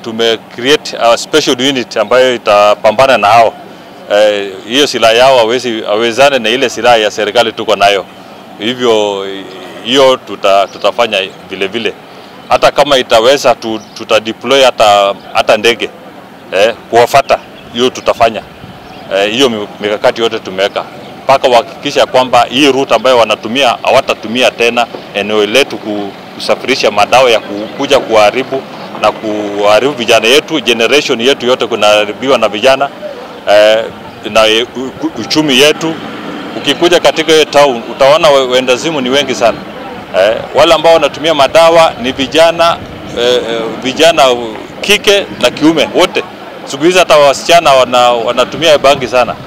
tume create a special unit ambayo itapambana na hao eh, hiyo silaha yao hawezi hawezane na ile silaha ya serikali tuko nayo, hivyo hiyo tuta, tutafanya vile vile hata kama itaweza tu, tuta deploy hata, hata ndege eh, kuwafata hiyo tutafanya hiyo eh, mikakati yote tumeweka mpaka kuhakikisha kwamba hii route ambayo wanatumia hawatatumia tena eneo letu kusafirisha madawa ya kuja kuharibu na kuharibu vijana yetu, generation yetu yote kunaharibiwa na vijana eh, na uchumi yetu. Ukikuja katika hiyo town utaona wendazimu ni wengi sana eh, wale ambao wanatumia madawa ni vijana eh, vijana kike na kiume wote. Siku hizi hata wasichana wana, wanatumia bangi sana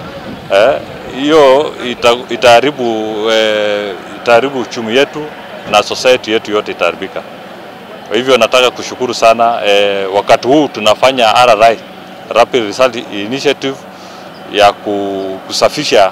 hiyo eh, ita, itaharibu eh, itaharibu uchumi yetu na society yetu yote itaharibika. Kwa hivyo nataka kushukuru sana eh, wakati huu tunafanya RRI, Rapid Result Initiative ya kusafisha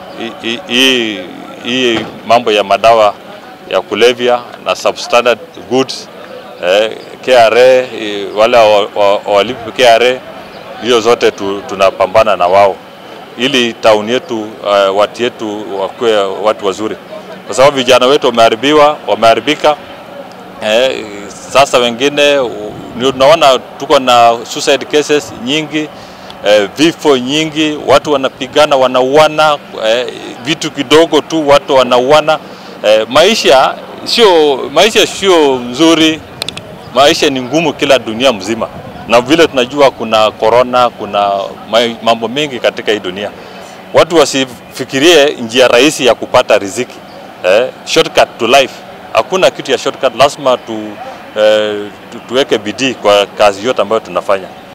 hii mambo ya madawa ya kulevya na substandard goods eh, KRA wale walipi KRA hiyo zote tu, tunapambana na wao ili tauni yetu uh, watu yetu wakuwe watu wazuri, kwa sababu vijana wetu wameharibiwa, wameharibika. Eh, sasa wengine ndio tunaona tuko na suicide cases nyingi eh, vifo nyingi, watu wanapigana, wanauana eh, vitu kidogo tu watu wanauana. Eh, maisha sio maisha sio nzuri, maisha ni ngumu kila dunia mzima na vile tunajua kuna corona, kuna mambo mengi katika hii dunia. Watu wasifikirie njia rahisi ya kupata riziki eh, shortcut to life. Hakuna kitu ya shortcut, lazima tu, eh, tu, tuweke bidii kwa kazi yote ambayo tunafanya.